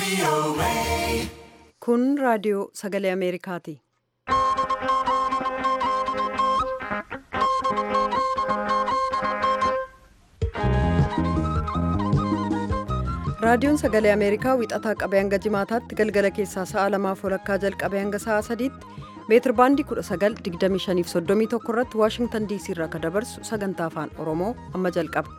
Kun raadiyoo sagalee Ameerikaati. Raadiyoon sagalee Ameerikaa wixataa qabee hanga jimaataatti galgala keessaa sa'a lamaaf walakkaa jalqabee hanga sa'a sadiitti meetir baandii 1925 irratti Waashingtan diisii irraa kan dabarsu sagantaa afaan Oromoo amma jalqaba.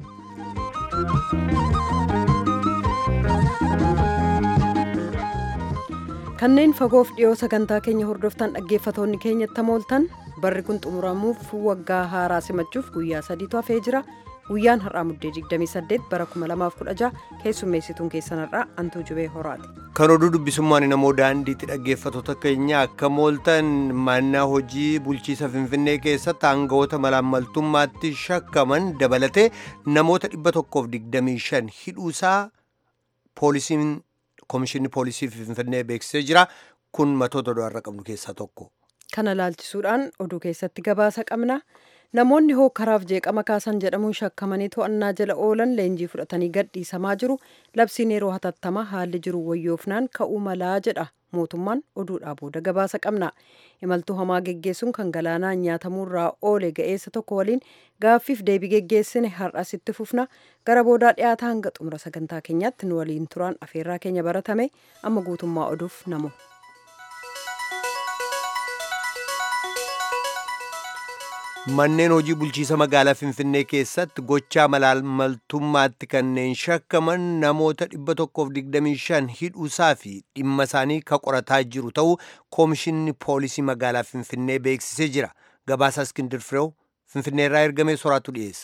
Kanneen fagoof dhiyoo sagantaa keenya hordoftan dhaggeeffatoonni keenyatti mooltan barri kun xumuramuuf waggaa haaraa simachuuf guyyaa sadiitu hafee jira. Guyyaan har'aa muddee 28 bara 2016 keessummeessituun keessan har'aa Antuu Jubee Horaati. Kan oduu dubbisummaan namoo daandiitti dhaggeeffatoota keenya akka mooltan mana hojii bulchiisa Finfinnee keessatti aangawoota malaammaltummaatti shakkaman dabalatee namoota 125 hidhuusaa poolisiin Komishinni Poolisii Finfinnee beeksisee jira. Kun matoota du'arra qabnu keessaa tokko. Kana laalchisuudhaan oduu keessatti gabaasa qabna. Namoonni hookkaraaf jeeqama kaasan jedhamuun shakkamanii to'annaa jala oolan leenjii fudhatanii gadhiisamaa jiru. Labsiin yeroo hatattamaa haalli jiru wayyoofnaan ka'uu malaa jedha. Mootummaan oduudhaa booda gabaasa qabna. Imaltuu hamaa geggeessuun kan galaanaan nyaatamuurraa oole ga'eessa tokko waliin gaaffiif deebii geggeessine har'as itti fufna. Gara boodaa dhiyaata hanga xumura sagantaa keenyaatti nu waliin turaan afeerraa keenya baratame amma guutummaa oduuf namu. Manneen hojii bulchiisa magaalaa Finfinnee keessatti gochaa malaammaltummaatti kanneen shakkaman namoota 125 hidhuusaa fi dhimma isaanii ka qorataa jiru ta'uu Komishinni Poolisii magaalaa Finfinnee beeksisee jira. Gabaasaa Iskindir Fireew Finfinneerraa ergamee soraatu dhiyeessa.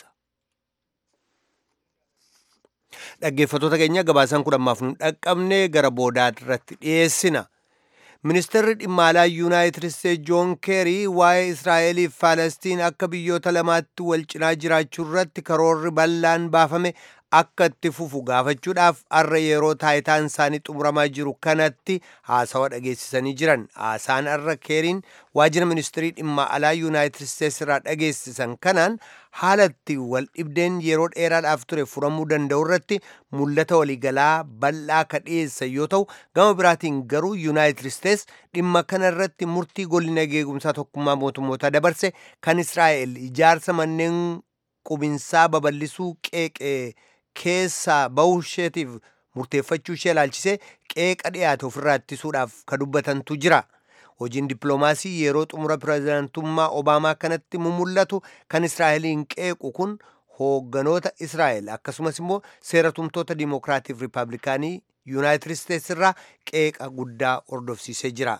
Dhaggeeffatoota keenya gabaasaan kun ammaaf nu dhaqqabne gara boodaa irratti dhiyeessina. Ministeerri dhimma alaa Yuunaayitid Isteetsi Joon Keerii waa'ee Israa'eliif Faalestiin akka biyyoota lamaatti wal cinaa jiraachuu irratti karoorri bal'aan baafame akka itti fufu gaafachuudhaaf har'a yeroo taayitaan isaanii xumuramaa jiru kanatti haasawa dhageessisanii jiran. Haasaan har'a Keeriin waajjira ministeerii dhimma alaa Yuunaayitid Isteetsi irraa dhageessisan kanaan haalatti wal dhibdeen yeroo dheeraadhaaf ture furamuu danda'u irratti mul'ata waliigalaa bal'aa ka dhiyeessan yoo ta'u gama biraatiin garuu yuunaayitid isteets dhimma kana irratti murtii golina eegumsaa tokkummaa mootummootaa dabarse kan israa'el ijaarsa manneen qubinsaa babal'isuu qeeqee keessaa bahuu isheetiif murteeffachuu ishee ilaalchisee qeeqa dhiyaate ofirraa ittisuudhaaf ka dubbatantu jira. hojiin dippiloomaasii yeroo xumura pirezidaantummaa obaamaa kanatti mumul'atu kan israa'eliin qeequ kun hoogganoota israa'el akkasumas immoo seera tumtoota diimokiraatiif riippaabilikaanii yuunaayitid isteets irraa qeeqa guddaa hordofsiisee jira.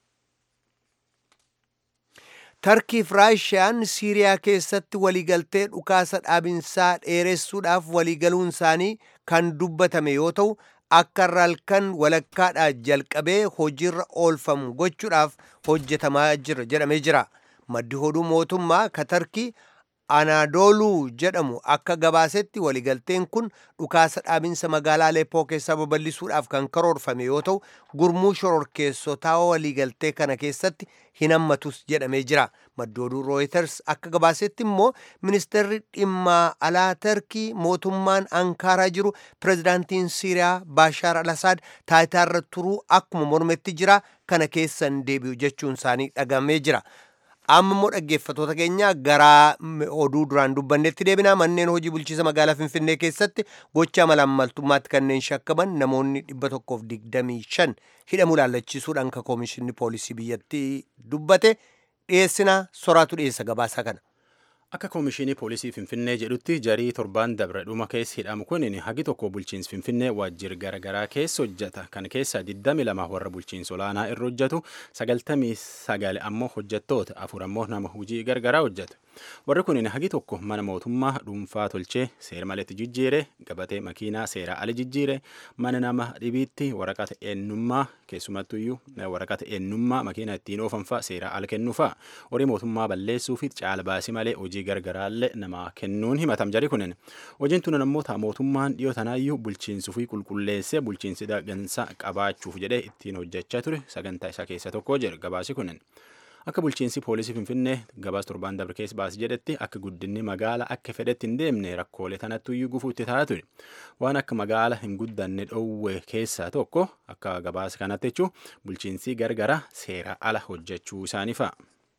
tarkiif raashiyaan siiriyaa keessatti waliigaltee dhukaasa dhaabinsaa dheeressuudhaaf waliigaluun isaanii kan dubbatame yoo ta'u akka halkan walakkaadhaa jalqabee hojiirra oolfamu gochuudhaaf hojjetamaa jira jedhamee jira. Maddi oduu mootummaa ka tarkii Anaadooluu jedhamu akka gabaasetti waliigalteen kun dhukaasa dhaabinsa magaalaa Aleppoo keessaa babal'isuudhaaf kan karoorfame yoo ta'u gurmuu shororkeessotaa waliigaltee kana keessatti hin hammatus jedhamee jira. Maddi oduu Reuters akka gabaasetti immoo ministeerri dhimma alaa Tarkii mootummaan Ankaaraa jiru pirezidaantiin Siiriyaa Baashaar al-Asaad taayitaarra turuu akkuma mormetti jira kana keessan deebi'u jechuun isaanii dhagamee jira. amma immoo dhaggeeffatoota keenya gara oduu duraan dubbannetti deebina manneen hojii bulchiisa magaalaa finfinnee keessatti gochaa malaammaltummaatti kanneen shakkaman namoonni 125 hidhamuu laallachiisuudhaan ka koomishinni poolisii biyyattii dubbate dhiyeessina soraatu dhiyeessa gabaasaa kana. Akka koomishinii poolisii Finfinnee jedhutti jarii torbaan dabre dhuma keessa hidhamu kun hagi tokko bulchiinsi Finfinnee waajjira garaagaraa keessa hojjeta. Kan keessa 22 warra bulchiinsa olaanaa irra hojjetu 99 ammoo hojjettoota afur ammoo nama hojii garaagaraa hojjetu. Warri kun hagi tokko mana mootummaa dhuunfaa tolchee seera maletti jijjiire gabatee makiinaa seeraa ala jijjiire mana nama dhibiitti waraqata eenyummaa keessumattuyyuu waraqata eenyummaa makiinaa ittiin oofanfaa seeraa ala kennuufaa horii mootummaa balleessuu fi caala baasii malee hojii gargaraallee nama kennuun himatam jari kunin hojiin tun ammoo mootummaan dhiyoo tanaayyuu bulchiinsuu fi qulqulleessee bulchiinsi dagansaa qabaachuuf jedhee ittiin hojjechaa ture sagantaa isaa keessa tokko jedhu gabaasi kunin. akka bulchiinsi poolisii finfinnee gabaas torbaan dabre keessa baase jedhetti akka guddinni magaala akka fedhetti hin deemne rakkoolee tanatti iyyuu gufuutti ta'a ture waan akka magaala hin guddanne dhoowwe keessaa tokko akka gabaasa kanatti jechuun bulchiinsi gargara seera ala hojjechuu isaanii fa'a.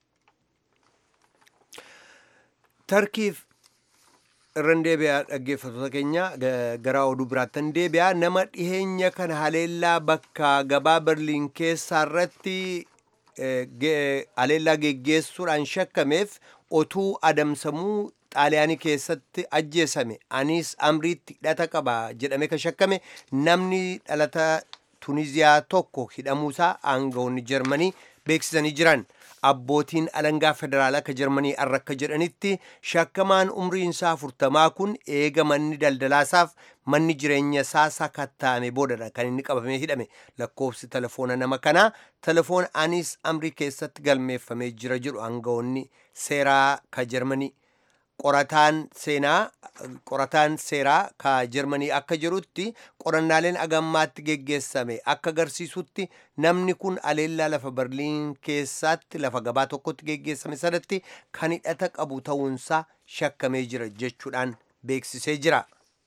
tarkiif irran deebi'aa dhaggeeffattoota keenya gara oduu biraattan deebi'aa nama dhiheenya kana haleellaa bakka gabaa berliin keessaa irratti haleellaa geggeessuudhaan shakkameef otuu adamsamuu xaaliyaanii keessatti ajjeesame anis amriitti hidhata qaba jedhame ka shakkame namni dhalata tuniziyaa tokko hidhamuusaa aangawoonni jarmanii beeksisanii jiran abbootiin alangaa federaalaa ka jarmanii arra akka jedhanitti shakkamaan umriin isaa afurtamaa kun eega manni daldalaasaaf manni jireenya isaa sakattaame boodadha kan inni qabamee hidhame lakkoofsi telefoona nama kanaa telefoona anis amrii keessatti galmeeffamee jira jedhu aangawoonni seeraa ka jarmanii qorataan seenaa qorataan seeraa ka jarmanii akka jirutti qorannaaleen agammaatti geggeessame akka agarsiisutti namni kun aleellaa lafa berliin keessatti lafa gabaa tokkotti geggeessame sanatti kan hidhata qabu ta'uunsaa shakkamee jira jechuudhaan beeksisee jira.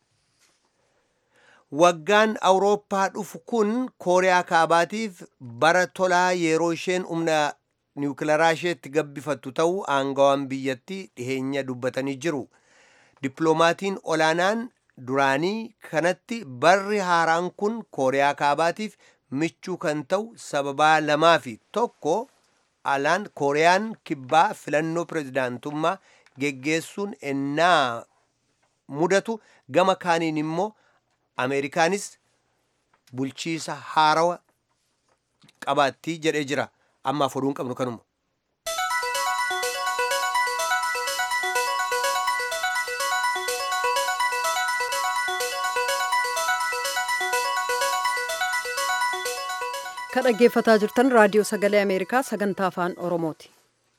waggaan awurooppaa dhufu kun kooriyaa kaabaatiif bara tolaa yeroo isheen humna niwukilaraa isheetti gabbifattu ta'uu aangawaan biyyattii dhiheenya dubbatanii jiru dippiloomatiin olaanaan duraanii kanatti barri haaraan kun kooriyaa kaabaatiif michuu kan ta'u sababaa lamaa fi tokko alaan kooriyaan kibbaa filannoo pirezidaantummaa geggeessuun ennaa mudatu gama kaaniin immoo ameerikaanis bulchiisa haarawa qabaattii jedhee jira ammaaf oduun qabnu kanuma. kan dhaggeeffataa jirtan raadiyoo sagalee ameerikaa sagantaa afaan oromooti.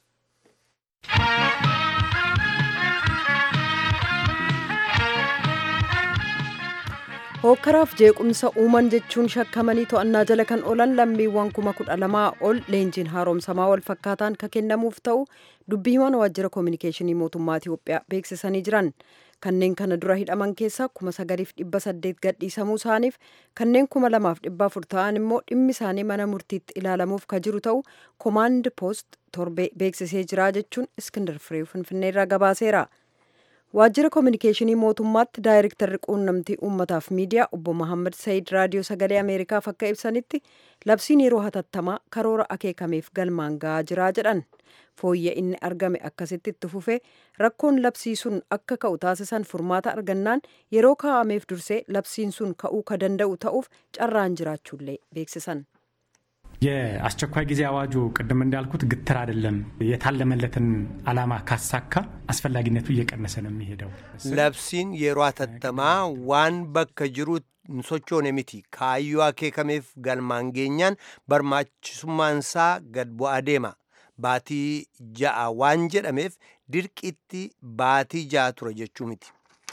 hookkaraaf jeequmsa uuman jechuun shakkamanii to'annaa jala kan oolan lammiiwwan kuma kudha lamaa ol leenjiin haaromsamaa wal fakkaataan ka kennamuuf ta'u dubbii himan waajjira koominikeeshinii mootummaa Itiyoophiyaa beeksisanii jiran kanneen kana dura hidhaman keessaa kuma sagaliif dhibba saddeet gadhiisamuu isaaniif kanneen kuma lamaaf dhibba afur ta'an immoo dhimmi isaanii mana murtiitti ilaalamuuf ka jiru ta'u koomaand poost torbee beeksisee jira jechuun iskindar firee finfinneerraa gabaaseera. waajjira koominikeeshinii mootummaatti daayirektarri quunnamtii uummataaf miidiyaa obbo Mahammad Sayid raadiyoo sagalee ameerikaaf akka ibsanitti labsiin yeroo hatattamaa karoora akeekameef galmaan ga'aa jiraa jedhan fooyya inni argame akkasitti itti fufee rakkoon labsii sun akka ka'u taasisan furmaata argannaan yeroo kaa'ameef dursee labsiin sun ka'uu ka danda'u ta'uuf carraan jiraachuullee beeksisan. የአስቸኳይ ጊዜ አዋጁ ቅድም እንዳልኩት ግትር አይደለም። የታለመለትን ዓላማ ካሳካ አስፈላጊነቱ እየቀነሰ ነው የሚሄደው። labsiin yeroo hatattamaa waan bakka jiru hin sochoone miti kaayyoo akeekameef galmaan geenyaan barbaachisummaansaa gad bu'aa deema baatii ja'a waan jedhameef dirqitti baatii ja'a tura jechuu miti.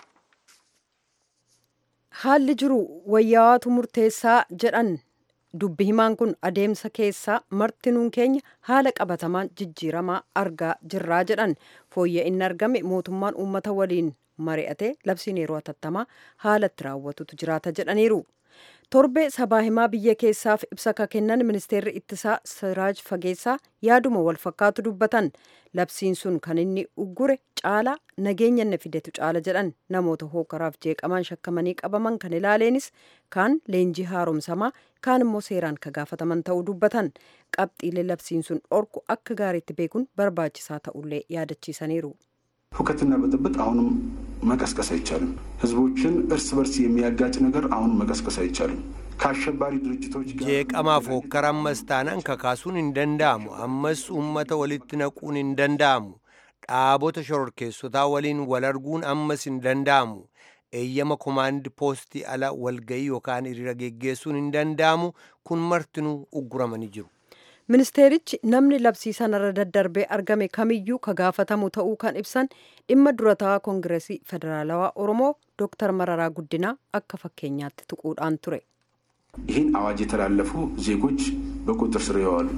haalli jiru wayyaawatu murteessaa jedhan dubbi himaan kun adeemsa keessaa martinuun keenya haala qabatamaan jijjiiramaa argaa jirraa jedhan fooyya inni argame mootummaan uummata waliin mari'ate labsiin yeroo hatattamaa haala itti raawwatutu jiraata jedhaniiru. torbee sabaa himaa biyya keessaaf ibsa ka kennan ministeerri ittisaa siraaj fageessaa yaaduma wal fakkaatu dubbatan labsiin sun kan inni uggure caala nageenya inni fidetu caala jedhan namoota hookaraaf jeeqamaan shakkamanii qabaman kan ilaaleenis kaan leenjii haaromsamaa kaan immoo seeraan ka gaafataman ta'uu dubbatan qabxiilee labsiin sun dhorku akka gaariitti beekuun barbaachisaa ta'ullee yaadachiisaniiru. ሁከትና ብጥብጥ አሁንም መቀስቀስ አይቻልም። ህዝቦችን እርስ በርስ የሚያጋጭ ነገር አሁንም መቀስቀስ አይቻልም። ከአሸባሪ ድርጅቶች ጋር jeeqamaaf hokkara ammas taanaan kakaasuun hin danda'amu ammas uummata walitti naquun hin danda'amu dhaabota shororkeessotaa waliin wal arguun ammas hin danda'amu eeyyama komaandi poostii ala walgayii yookaan hiriira geggeessuun hin danda'amu kun martinuu ugguramanii jiru. ministeerichi namni labsii sanarra daddarbee argame kamiyyuu ka gaafatamu ta'uu kan ibsan dhimma durataa koongireesii federaalawaa oromoo dooktar mararaa guddinaa akka fakkeenyaatti tuquudhaan ture. ይህን አዋጅ የተላለፉ ዜጎች በቁጥጥር ስር ይዋሉ።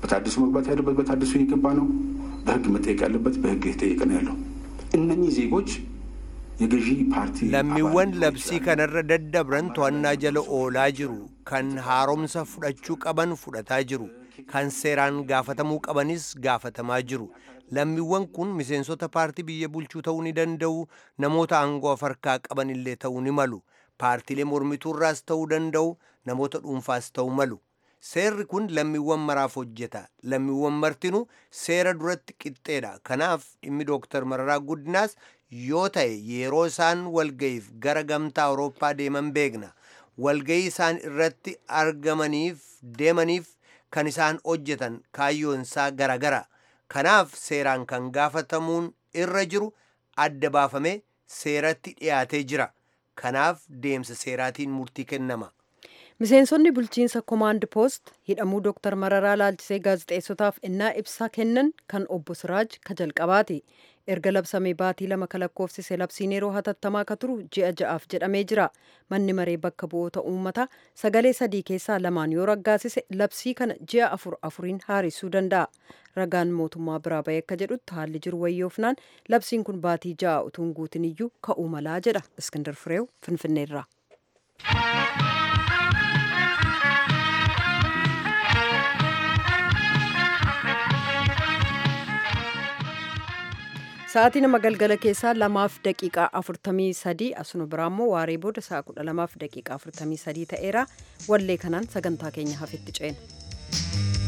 በታድሶ መግባት ያለበት በታድሶ የገባ ነው። በህግ መጠየቅ ያለበት በህግ የተጠየቀ ነው ያለው። እነኚህ ዜጎች የገዢ ፓርቲ lammiiwwan labsii kanarra daddabran to'annaa jala oolaa jiru kan haaromsa fudhachuu qaban fudhataa jiru kan seeraan gaafatamuu qabanis gaafatamaa jiru lammiiwwan kun miseensota paartii biyya bulchuu ta'uu ni danda'u namoota aangoo harkaa qaban illee ta'uu ni malu paartiilee mormituurraas ta'uu danda'u namoota dhuunfaas ta'uu malu seerri kun lammiiwwan maraaf hojjeta lammiiwwan martinuu seera duratti qixxeedha kanaaf dhimmi dooktar mararaa guddinaas yoo ta'e yeroo isaan walga'iif gara gamtaa awurooppaa deeman beekna walga'ii isaan irratti argamaniif deemaniif kan isaan hojjetan kaayyoonsaa garagara kanaaf seeraan kan gaafatamuun irra jiru adda baafamee seeratti dhiyaatee jira kanaaf deemsa seeraatiin murtii kennama miseensonni bulchiinsa komaand poost hidhamuu dooktar mararaa laalchisee gaazexeessotaaf innaa ibsa kennan kan obbo siraaj ka jalqabaati erga labsamee baatii lama kalakkoofsise labsiin yeroo hatattamaa ka turu ji'a ja'aaf jedhamee jira manni maree bakka bu'oota uummataa sagalee sadii keessaa lamaan yoo raggaasise labsii kana ji'a afur afuriin haaressuu danda'a ragaan mootummaa biraa bahee akka jedhutti haalli jiru wayyoofnaan labsiin kun baatii ja'a utuun guutin iyyuu ka'uu malaa jedha iskindar fireew finfinneerraa. Sa'aatii nama galgala keessaa lamaaf daqiiqaa afurtamii sadii asuma biraa immoo waaree booda sa'a kudha lamaaf daqiiqaa afurtamii sadii ta'eera wallee kanaan sagantaa keenya hafetti ceena.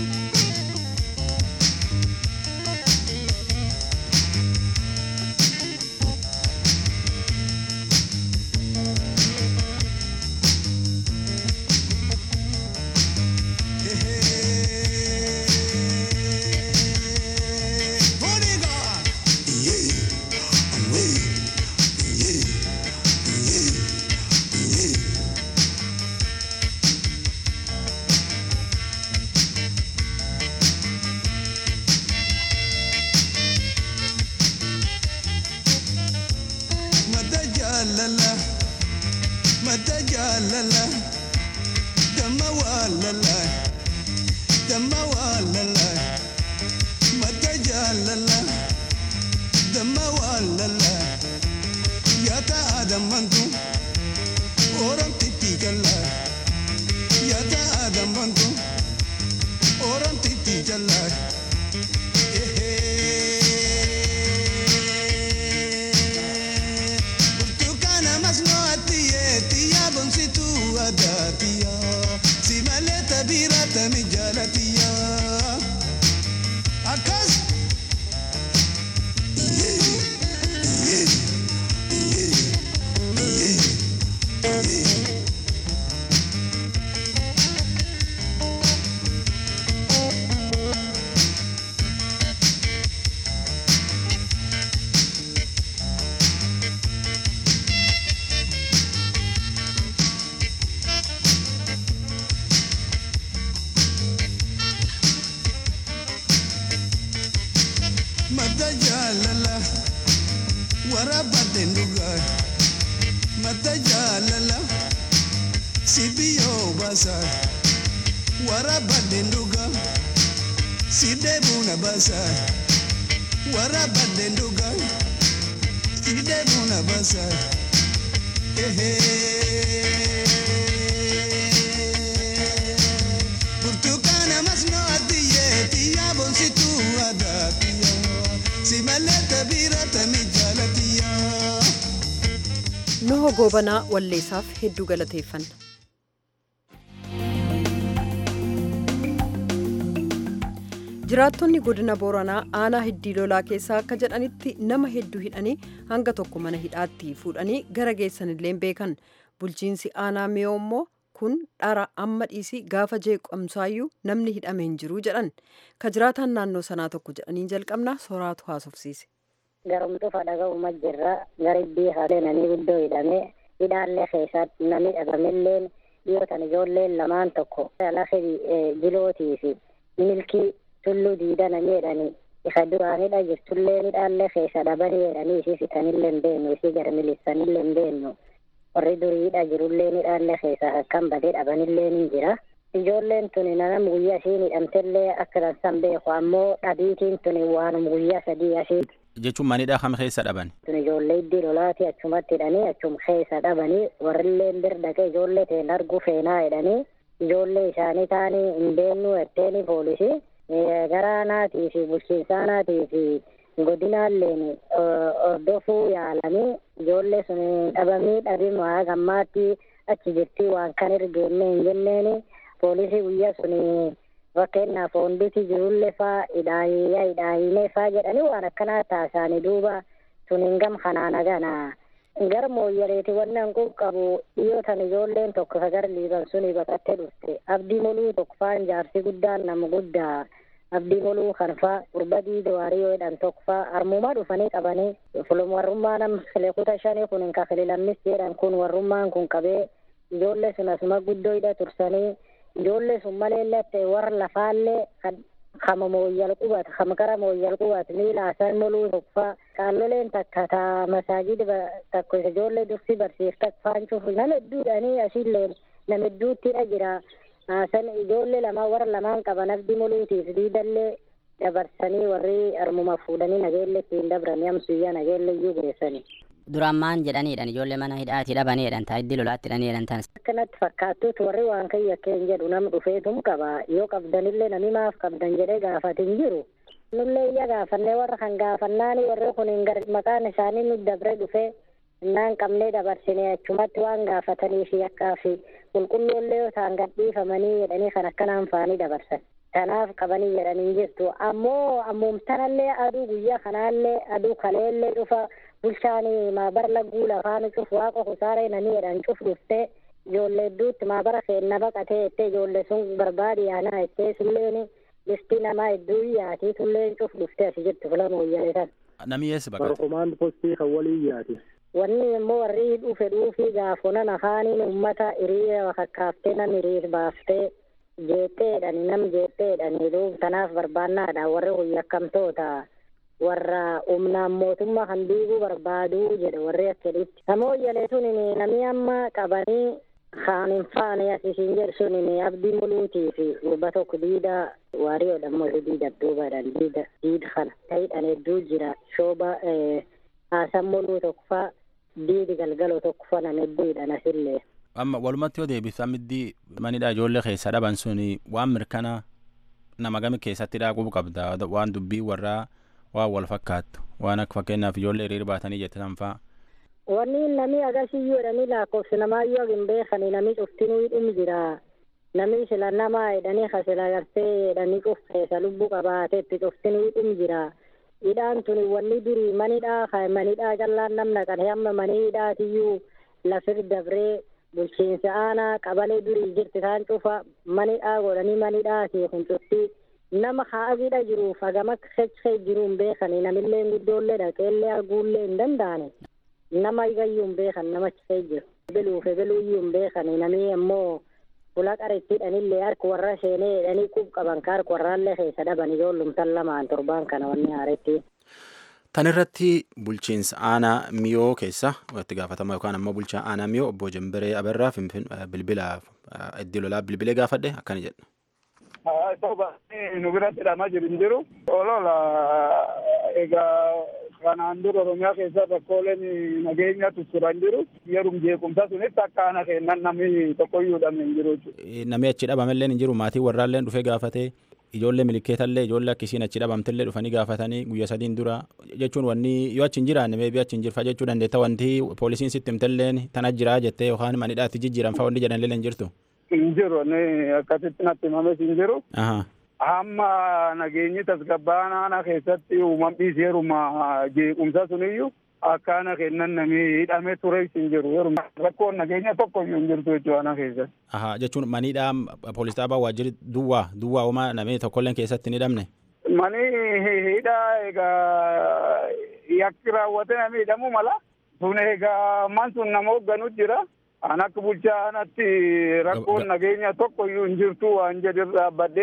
Nuho goobanaa walleessaaf hedduu galateeffanna. jiraattonni godina booranaa aanaa hiddii lolaa keessaa akka jedhanitti nama hedduu hidhanii hanga tokko mana hidhaatti fuudhanii gara geessanillee beekan bulchiinsi aanaa miyoo immoo kun dhara amma dhiisii gaafa jeeqamsaayyuu namni hidhame hin jiru jedhan ka jiraataan naannoo sanaa tokko jedhanii jalqabna soraatu haasofsiise. Garumtufa dhaga'uma jirra garibbii haaleenanii guddoo hidhamee hidhaallee keessatti namni dhabamelleen dhiyootan ijoolleen lamaan tokko lafa jilootii fi milkii tulluu diidana jedhanii isa duraanidha jirtullee midhaallee keessa dhabanii jedhanii isii fitanillee hin beeknu isii gara milisanillee hin beeknu warri duriidha jirullee midhaallee keessa akkan badee dhabanillee ni jira ijoolleen tuni nanam guyyaa isiin hidhamtellee akka dansan beeku ammoo dhabiitiin tuni waanum guyyaa sadii asii jechuun manidhaa kam keessa dhaban tun ijoollee iddii lolaati achumatti hidhanii achum keessa dhabanii warrilleen bir dhaqee ijoollee teen argu feenaa hidhanii ijoollee isaanii taanii hin beeknu etteeni poolisii garaa naatii fi bulchiinsaa naatii fi godinaalleen hordofuu yaalanii ijoollee sun dhabamii dhabimaa gammaatti achi jirtii waan kan ergeenne hin jenneeni poolisii guyyaa sun fakkeenyaaf honditi jirullee faa hidhaayyaa hidhaayinee faa jedhanii waan akkanaa taasisanii duuba sun gam kanaan agana gara mooyyaleeti wannan kun qabu dhiyootan ijoolleen tokko sagar liiban suni baqattee dhufte abdii moluu tokko faan jaarsi guddaan nama guddaa abdii moluu kan faa gurbadii dawaarii yoo jedhan tokko faa armumaa dhufanii qabanii fulum warrummaa nam kile kuta shanii kun hin kakile lammis jedhan kun warrummaan kun qabee ijoollee sun asuma guddoo hidha tursanii ijoollee sun malee latte warra lafaallee kama mooyyal qubat kama kara mooyyal qubat miila asan moluu tokkfa qaalloleen takka ta masaajida takko isa ijoollee dursi barsiiftak faancuuf nama hedduudhanii asilleen nama hedduuttidha jira san ijoollee lama warra lamaan qaban abdii moluutiif diidallee dabarsanii warri armuma fuudhanii nageelle ittiin dabranii amsuyyaa nageelle iyyuu geessanii. duraan maan jedhaniidhan ijoollee mana hidhaati dhabaniidhan taa iddii lolaatti hidhaniidhan tanas. akkanatti fakkaattuutu warri waan kayya akkeen jedhu nam dhufeetum qaba yoo qabdanillee nami maaf qabdan jedhee gaafatin jiru nullee iyya gaafannee warra kan gaafannaani warri kun hin gar maqaan isaanii nu dabre dhufe innaan qabnee dabarsine achumatti waan gaafatanii fi akkaa fi qulqulloollee yoo ta'an gadhiifamanii jedhanii kan akkanaan faanii dabarsan kanaaf qabanii jedhanii jirtu ammoo ammuumtanallee aduu guyyaa kanaallee aduu kaleellee dhufa bulchaani maabara lagguu lafaani cuf waaqa kusaaree nanii jedhan cuf dhufte ijoollee hedduutti maabara seenna baqatee jettee ijoollee sun barbaadi yaanaa jettee sulleen bifti namaa hedduu yaatii tulleen cuf dhufte asi jirtu filama wayyalee san. Namni eessa baqate? Komaand postii kan walii yaati. Wanni immoo warri dhufe dhuufii gaafonan afaaniin ummata hiriira kakkaaftee nam hiriir baaftee jeetteedhani nam jeetteedhani duub tanaaf barbaannaadha warri kun yakkamtoota. warra humnaan mootummaa kan diiguu barbaaduu jedhe warri akkeditti namoo jaleetun namni amma qabanii kaan hin faane asisiin jedhu sun abdii muluutii fi gurba tokko diida waariyoodha immoo diida duubaadhaan diida diida kana ta'idhan hedduu jira shooba haasan muluu tokko fa diidi galgaloo tokko fa nam hedduudhan asillee. amma walumatti yoo deebiftu amiddii manidha ijoollee keessa dhaban sun waan mirkana nama gami keessatti dhaaquu qabda waan dubbii warraa waan wal fakkaattu waan akka fakkeenyaaf ijoollee hiriira baatanii jette sanfaa. Wanni namni agasiyyuu jedhanii lakkoofsi namaayyuu hin beekani namni cuftinuu hidhum jira. Namni sila namaa jedhanii kasila gartee jedhanii cufeessa lubbuu qabaateetti cuftinuu hidhum jira. Hidhaan tuni wanni durii manidhaa manidhaa callaan namna kan hamma manii hidhaatiyyuu lafir dabree bulchiinsa aanaa qabalee durii jirti isaan cufa manidhaa godhanii manidhaati kun cuftii. nama haadhiidha jiruuf hagama kechee jiru hin beekani namillee guddoollee dhaqeellee arguullee hin danda'ani nama igayyuu hin beekan nama chifee jiru beluuf beluuyyuu hin beekani namni ammoo fula qarittiidhanillee harka warra seenee jedhanii qub qaban ka harka warraallee keessa dhaban ijoollumtan lamaan torbaan kana wanni haaretti. Tan irratti bulchiinsa aanaa miyoo keessa itti gaafatama yookaan ammoo bulchaa aanaa miyoo obbo Jambiree Abarraa bilbila iddoo lolaa bilbilee gaafadhe akkana jedha. nu biratti hidhamaa jiru hin jiru. Olola egaa kanaan dura Oromiyaa keessa rakkooleen nageenya turan jiru. Yeroo jeequmsa sunitti akka ana kennan namni tokkoyyuu hidhame hin jiru. Namni achi dhabamallee hin jiru maatii warraallee dhufee gaafatee ijoollee milikeetallee ijoollee akkisiin achi dhabamtellee dhufanii gaafatanii guyya sadiin dura jechuun wanni yoo achi hin jiraanne meebii achi hin jirfa jechuu dandeetta wanti poolisiin sitti himtelleen tana jiraa jettee yookaan manidhaatti jijjiiran fa'aa wanni jedhanillee hin jirtu. hin jiru akkasitti natti himames hin jiru. Amma nageenyi tasgabbaan aanaa keessatti uumam dhiiseeruma jeequmsa suniyyuu akka ana kennan namni hidhamee ture hin jiru. Rakkoon nageenya tokko iyyuu hin jirtu jechuudha ana keessatti. Aha jechuun maniidhaa poolis dhaabaa waajjirri duwwaa duwwaa uumaa namni tokkolleen keessatti hin hidhamne. Mani hidhaa egaa yakki raawwate namni hidhamuu mala. Sun egaa man sun nama hoogganuu jira. An akka bulchaanatti rakkoon nageenya tokko iyyuu hin jirtu waan jedhu dhaabbadheeti.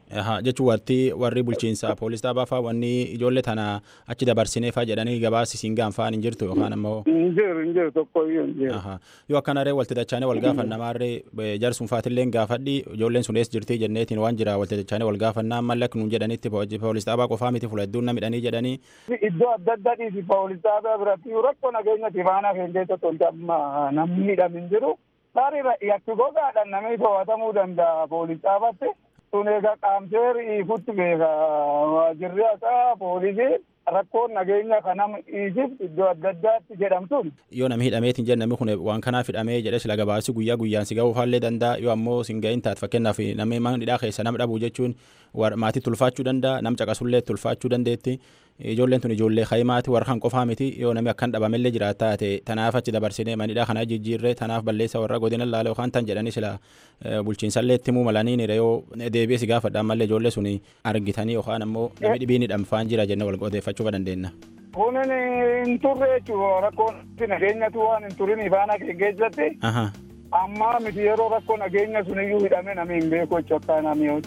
jechuun warti warri bulchiinsa poolis dhaabaa fa'aa wanni ijoollee tana achi dabarsinee fa'aa jedhanii gabaasi siin gaanfaan hin jirtu yookaan ammoo. Hin jiru hin jiru tokko iyyuu hin jiru. Yoo akkanaree walti dachaanee wal gaafannamarree jarsuun faatillee gaafadhi ijoolleen sun eessa jirti jenneetiin waan jira walti dachaanee wal gaafannaa mallak nuun jedhanitti poolis dhaabaa qofaa miti fuula hedduun na midhanii jedhanii. Iddoo adda addaa dhiisi poolis dhaabaa biratti rakkoo nageenya tifaanaa keenya keessatti wanti amma namni miidhame hin jiru. Tarii yakki gogaadhaan namni to'atamuu danda'a poolis dhaabaatti. Sun egaa qaamseer ifutti beeka waajirri haqaa poolisii rakkoon nageenya kanam dhiisif iddoo adda addaatti jedhamtuun. Yoo namni hidhameetiin jedhu namni kun waan kanaaf hidhamee jedhe sila gabaasi guyyaa guyyaan si ga'uu faallee danda'a yoo ammoo sin ga'iin taate fakkeenyaaf namni mana hidhaa keessa nama dhabuu jechuun maatii tulfaachuu danda'a nam caqasullee tulfaachuu dandeetti. ijoolleen tun ijoollee kaayimaati warra kan qofaa miti yoo namni akkan dhabamellee jiraat taate tanaaf achi dabarsinee manidhaa kana jijjiirree tanaaf balleessa warra godina laala yookaan tan jedhanii sila bulchiinsallee itti himuu malanii nire yoo deebi'ee si gaafadhaan mallee ijoollee sun argitanii yookaan ammoo namni dhibiin hidhamfaan jira jennee wal odeeffachuu dandeenya. Kunin hin turre jechuudha rakkoon nageenyatu waan hin turin ifaana keessatti. Amma miti yeroo rakkoo nageenya sun iyyuu hidhame namni hin beeku jechuudha akka namni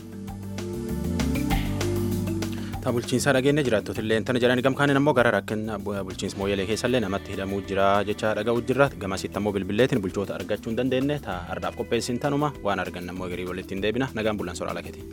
ta bulchiinsaa dhageenya jiraattoota illee tana jedhani gamkaaniin ammoo gara rakkina bulchiinsa mooyyalee keessallee namatti hidhamuu jira jecha dhaga'uu jirra gamasitti ammoo bilbilleetiin bulchoota argachuu hin dandeenye ta har'aaf qopheessin tanuma waan argan ammoo garii walitti hin deebina nagaan bulan soraa lakeeti.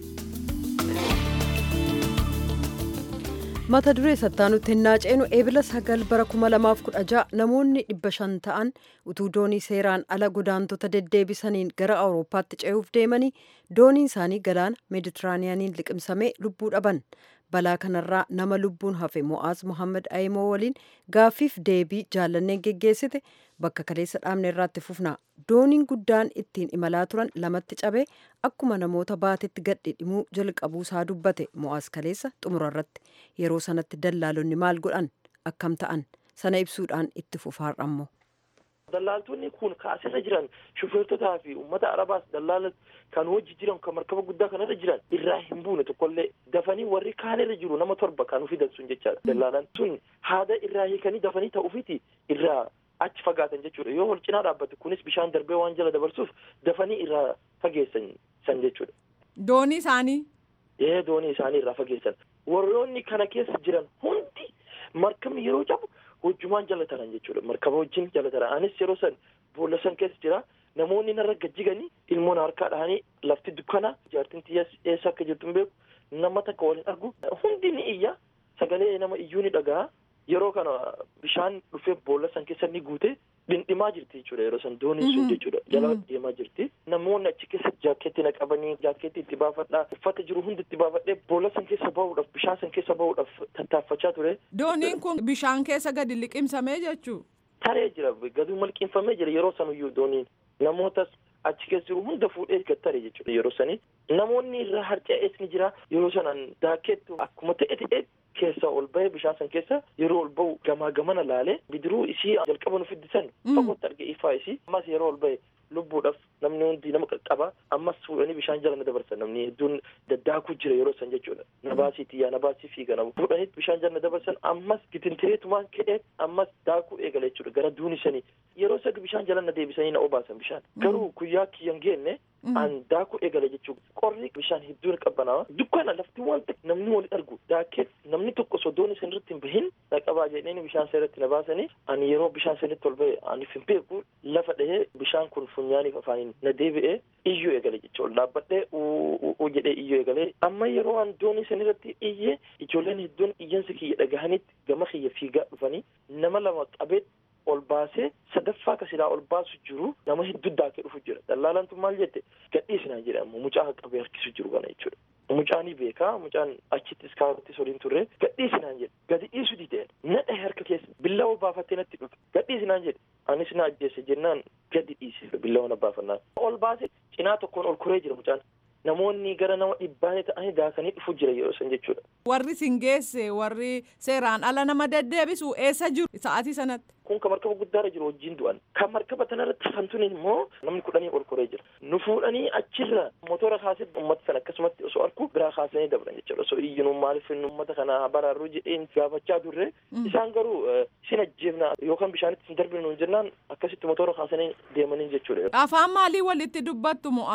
mata duree sattaanutti hin naaceenu eebila sagal bara kuma lamaaf kudha ja'a namoonni dhibba shan ta'an utuu doonii seeraan ala godaantota deddeebisaniin gara awurooppaatti ce'uuf deemanii dooniin isaanii galaana meeditiraaniyaaniin liqimsamee lubbuu dhaban balaa kanarraa nama lubbuun hafe mo'aaz mohaammed ayimoo waliin gaaffiif deebii jaallanneen geggeessite bakka kaleessa dhaabne irraatti fufna dooniin guddaan ittiin imalaa turan lamatti cabee akkuma namoota baatetti gadhidhimuu jalqabuu isaa dubbate mo'aaz kaleessa xumura irratti yeroo sanatti dallaalonni maal godhan akkam ta'an sana ibsuudhaan itti fufaarrammoo. Dallaaltonni kun kaasirra jiran shufeertotaa fi uummata arabaas dallaala kan hojii jiran kan markaba guddaa kanarra jiran irraa hin buune tokkollee dafanii warri kaanirra jiru nama torba kan ufidan sun jechaadha. Dallaalan sun haada irraa hiikanii dafanii ta'uufiti irraa achi fagaatan jechuudha yoo wal cinaa dhaabbate kunis bishaan darbee waan jala dabarsuuf dafanii irraa fageessan san jechuudha. Doonii isaanii. Ee doonii isaanii irraa fageessan warroonni kana keessa jiran hundi markabni yeroo cabu hojjumaan jala taran jechuudha markaba wajjin jala taran anis yeroo san boolla san keessa jira namoonni narra gajjiganii ilmoon harkaa dhahanii lafti dukkana jaartin xiyyaas eessa akka jirtu hin beeku nama takka waliin argu hundi ni iyya sagalee nama iyyuu ni dhaga'a yeroo kana bishaan dhufee boolla san keessa ni guute dhindhimaa jirti jechuudha yeroo san dooniin sun jechuudha jala deemaa jirti namoonni achi keessa jaakeetti na qabanii jaakeetti itti baafadhaa uffata jiru hundi itti baafadhee boolla san keessa bahuudhaaf bishaan san keessa bahuudhaaf tattaaffachaa ture. Dooniin kun bishaan keessa gadi liqimsamee jechuu. Taree jira gadi malqinfamee jira yeroo sanuyyuu dooniin namootas achi keessa jiru hunda fuudhee gad tare jechuudha yeroo sanii namoonni irraa harca'ees ni jira yeroo sanaan daakeettu akkuma ta'e ta'e keessa ol bahe bishaan san keessa yeroo ol bahu gamaa gamana laalee bidiruu isii jalqaba nu fiddisan fagootti arge ifaa isii ammas yeroo ol bahe lubbuudhaaf namni hundi nama qaqqaba ammas fuudhanii bishaan jala na dabarsan namni hedduun daddaakuu jira yeroo san jechuudha nabaasii xiyyaa nabaasii fiiga nama fuudhanii bishaan jala na dabarsan ammas gitintireetumaan ka'ee ammas daakuu eegale jechuudha gara duuni sanii yeroo sadi bishaan jala na deebisanii na obaasan bishaan garuu guyyaa kiyyan geenne an daakuu eegale jechuudha qorri bishaan hedduun qabbanaa dukkana lafti waan ta'e namni wali argu daakee namni tokko sodoon isin irratti hin bahin na qabaa jedhanii bishaan sanirratti na baasanii ani yeroo bishaan sanirratti ol bahe aniif hin beeku lafa dhahee bishaan kun funyaaniif afaaniin na deebi'ee iyyuu eegale jechuudha dhaabbadhee uu jedhee iyyuu eegalee amma yeroo an doonii sanirratti iyyee ijoolleen hedduun iyyansa kiyya dhagahanitti gama kiyya fiigaa dhufanii nama lama qabee ol baasee sadaffaa ka silaa ol baasu jiru nama hedduu daakee dhufu jira dallaalantu maal jette gadhiisinaan jedhe ammoo mucaa qabee harkisu jiru kana jechuudha mucaanii beekaa mucaan achittis kaarottis waliin turre gadhiisinaan jedhe gadi dhiisu dideen nadha harka keessa billawoo baafattee natti dhufe gadhiisinaan jedhe anis na ajjeesse jennaan gadi dhiise billawoo na baafannaan ol baase cinaa tokkoon ol kuree jira mucaan namoonni gara nama dhibbaanii ta'anii daakanii dhufu jira yeroo san jechuudha. Warri sin geesse warri seeraan ala nama deddeebisu eessa jiru sa'aatii sanatti. Kun kan markaba guddaarra jiru wajjin du'an. Kan markaba tanarratti hafantuun immoo namni kudhanii ol koree jira. Nu fuudhanii achirra motora kaasee uummata sana akkasumatti osoo arku biraa kaasanii dabran jechuudha. Osoo iyyinuu maaliif uummata kana baraaruu jedheen gaafachaa turre. Isaan garuu isin ajjeefna yookaan bishaanitti hin darbinu jennaan akkasitti motora kaasanii deemanii jechuudha. Afaan maalii walitti dubbattu mo'aaz?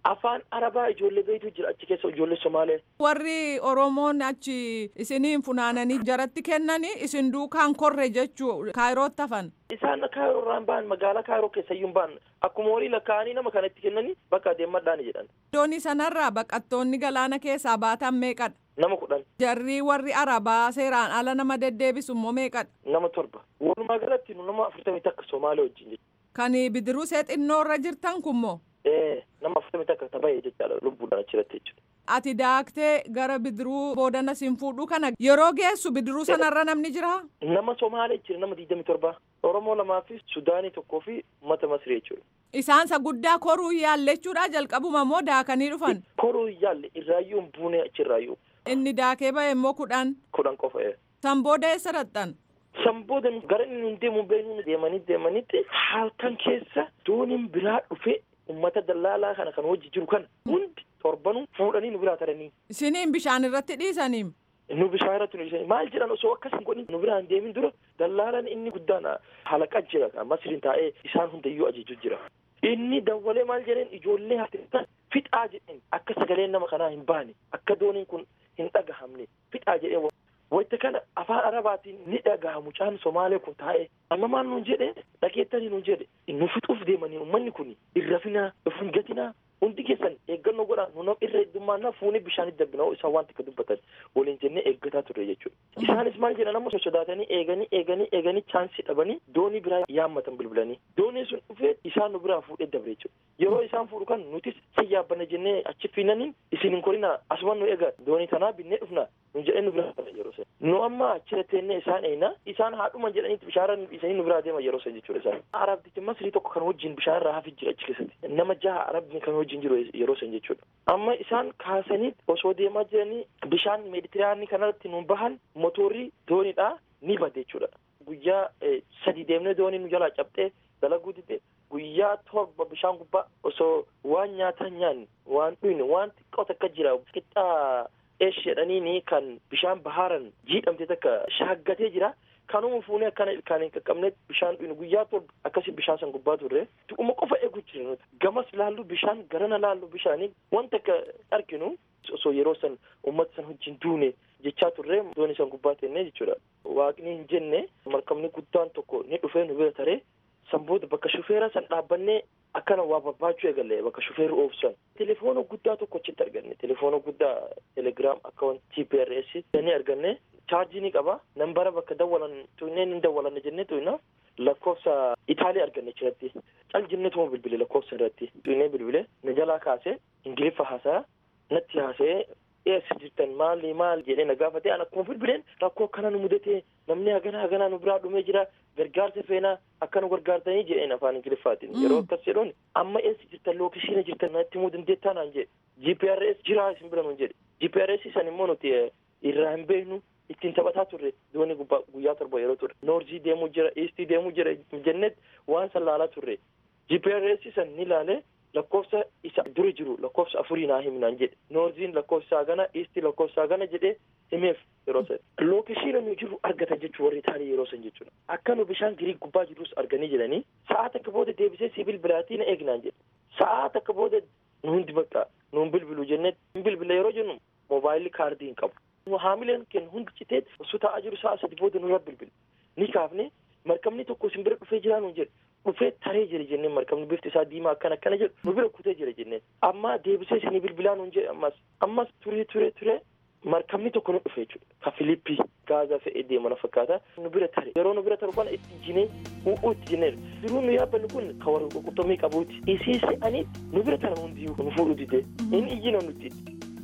afaan arabaa ijoollee beeytu jira achi keessa ijoollee somaalee. warri oromoon achi isiniin funaananii jaratti kennanii isin duukaan korre jechuu kaayirootti hafan. isaan kaayiroo irraan ba'an magaalaa kaayiroo keessayyuu ba'an akkuma horii lakkaa'anii nama kanatti kennanii bakka deemadhaan jedhan. doonii sanarraa baqattoonni galaana keessaa baatan meeqadha. nama kudhan. jarri warri arabaa seeraan ala nama deddeebisu immoo meeqadha. nama torba walumaa galatti nu nama afurtamii takka somaalee wajjin jechuudha. kan bidiruu see xinnoo irra jirtan kunmoo. ee nama afurtamii takka taphee jechaadha lubbuudhaan achirratti jechuudha. ati daaktee gara bidiruu boodana siin fuudhuu kana yeroo geessu bidiruu sanarra namni jira. nama somaalee jira nama digdami torba oromoo lamaa fi sudaanii tokkoo fi mata masrii jechuudha. isaansa guddaa koruu yaallechuudha jalqabuma moo daakanii dhufan. koruu yaalle irraayyuu hin buune achirraayyuu. inni daakee ba'e immoo kudhan. kudhan qofa ee. san booda eessa dhaqxan. san booda gara inni nun deemu beeknu deemanii deemanitti halkan keessa dooniin biraa dhufe ummata dallaalaa kana kan hojii jiru kana hundi torbanu fuudhanii nu biraa taranii. isiniin bishaan irratti dhiisanii. nu bishaan irratti nu dhiisanii maal jedhan osoo akkas hin godhin nu biraan deemin dura dallaalaan inni guddaan halaqa jira masriin taa'ee isaan hundayyuu ajaju jira. inni dawwalee maal jedheen ijoollee hafteessan fixaa jedheen akka sagaleen nama kanaa hin baane akka dooniin kun hin dhagahamne fixaa jedheen wayita kana afaan arabaatiin ni dhagaha mucaan somaalee kun taa'ee amma maal nuun jedhe dhageettanii nuun jedhe nu fixuuf deemanii ummanni kun irrafinaa of hin gatinaa hundi keessan eeggannoo godhaa nu nam irra heddummaannaa fuunee bishaanitti darbina isaan waan xiqqoo dubbatan waliin jennee eeggataa turre jechuudha isaanis maal jedhan amma sosodaatanii eeganii eeganii eeganii chaansii dhabanii doonii biraa yaammatan bilbilanii doonii sun dhufee isaan nu biraa fuudhee dabre jechuudha yeroo isaan fuudhu kan nutis si yaabbanna jennee achi fiinanii isin hin korinaa asuma nu eega doonii tanaa binnee dhufna nu jedhee nu biraa yeroo san nu amma achira teennee isaan eeyna isaan haadhuma jedhaniitti bishaarra dhiisanii nu biraa deema yeroo san jechuudha isaan arabtichi masrii tokko kan wajjin bishaan irraa hafi jira achi keessatti nama jaha arabni kan wajjin jiru yeroo san jechuudha amma isaan kaasanii osoo deemaa jiranii bishaan meeditiraanii kanarratti nu bahan motorri dooniidha ni bade jechuudha guyyaa sadi deemnee doonii nu jalaa cabxee dalaguu dide guyyaa torba bishaan gubbaa osoo waan nyaataa nyaanne waan dhuyne waan xiqqoo takka jira qixxaa eesh jedhaniini kan bishaan bahaaran jiidhamte takka shaaggatee jira kanuma fuunee akkana ilkaan hin qaqqabne bishaan dhuyne guyyaa torba akkasii bishaan san gubbaa turre tuquma qofa eegu jira nuti gamas laallu bishaan garana laallu bishaanii wanta akka arginu osoo yeroo san uummata san wajjin duune jechaa turre doonii san gubbaa teennee jechuudha waaqni hin jenne markabni guddaan tokko ni dhufee nu bira taree san booda bakka shufeera san dhaabbannee akkana waa barbaachuu eegalle bakka shufeerri oofsan telefoona guddaa tokko achitti arganne telefoona guddaa telegiraam akkaawun tprs ni arganne chaarjii ni qaba nambara bakka dawwalan tuynee ni dawwalanne jennee tuyna lakkoofsa itaalii arganne achirratti cal jennee tuma bilbile lakkoofsa irratti tuynee bilbile na jalaa kaase ingiliffa haasaa natti haasee eessa jirtan maali maal jedhee na gaafate an akkuma bilbileen rakkoo akkana nu mudate namni hagana haganaa nu biraa dhumee jira gargaarsa feenaa akka nu gargaartanii jedheen afaan ingiliffaatiin yeroo akkas jedhuun amma eessa jirtan lookishiina jirtan natti himuu dandeettaa naan jedhe gprs jiraa isin bira nuun jedhe gprs san immoo nuti irraa hin beeknu ittiin taphataa turre doonii gubbaa guyyaa torba yeroo turre noorzii deemuu jira iistii deemuu jira jennet waan san laalaa turre gprs san ni laalee lakkoofsa isa dura jiru lakkoofsa afurii naa himnaan jedhe noorziin lakkoofsa gana iisti lakkoofsa gana jedhe himeef yeroo san lookeshiina nu jiru argatan jechuu warri taanii yeroo san jechuudha akka nu bishaan giriik gubbaa jirus arganii jedhanii sa'aa takka booda deebisee sibil bilaatii na eegnaan jedhe sa'aa takka booda nu hundi bakka nuun bilbilu jennee bilbila yeroo jennu moobaayilii kaardii hin qabu haamileen keenya hundi citee osoo taa'aa jiru sa'a sadi booda nurra bilbile ni kaafne markabni tokko isin bira dhufee jira nuun jedhe dhufee taree jira jenneen markabni bifti isaa diimaa akkana akkana jedhu nu bira kutee jira jenneen amma deebisee isinii bilbilaa nuun jedhe ammas ammas turee turee turee markabni tokko nu dhufe jechuudha ka filippii gaazaa fe'ee deemana fakkaata nu bira tare yeroo nu bira taru kana itti jinee u'uu itti jinee jiruu nu yaabbanni kun ka warra qurxummii qabuuti isii se'aniitti nu bira tara hundiyyuu nu fuudhu dide inni iyyina nutti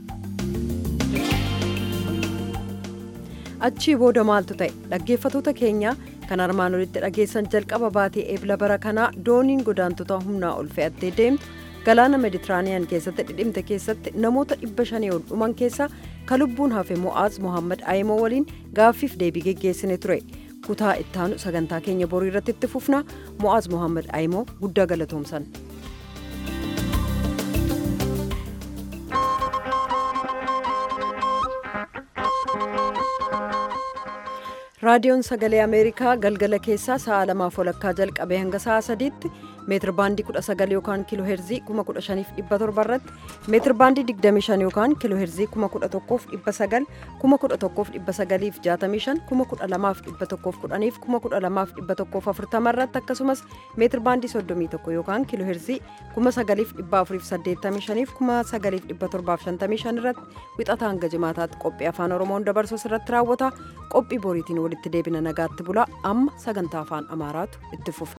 achii booda maaltu ta'e dhaggeeffatoota keenya kan armaan olitti dhageessan jalqaba baatee eebla bara kanaa dooniin godaantota humnaa ol fe'attee deemtu galaana meditiraaniyaan keessatti dhidhimte keessatti namoota dhibba shanii ol dhuman keessaa ka lubbuun hafe mo'aaz mohammad ayimoo waliin gaaffiif deebii geggeessine ture kutaa ittaanu sagantaa keenya borii irratti itti fufna mo'aaz mohammad ayimoo guddaa galatoomsan. raadiyoon sagalee ameerikaa galgala keessaa sa'a lamaaf walakkaa jalqabee hanga sa'a sadiitti meetir baandii 19 yookaan kiiloo heerzii 15700 irratti meetir baandii 25 yookaan kiiloo heerzii 11900 11965 12110 12140 irratti akkasumas meetir baandii 31 yookaan kiiloo heerzii 9485 9755 irratti wixata hanga jimaataatti qophii afaan oromoon dabarsu irratti raawwata qophii boriitiin walitti deebina nagaatti bulaa amma sagantaa afaan amaaraatu itti fufa.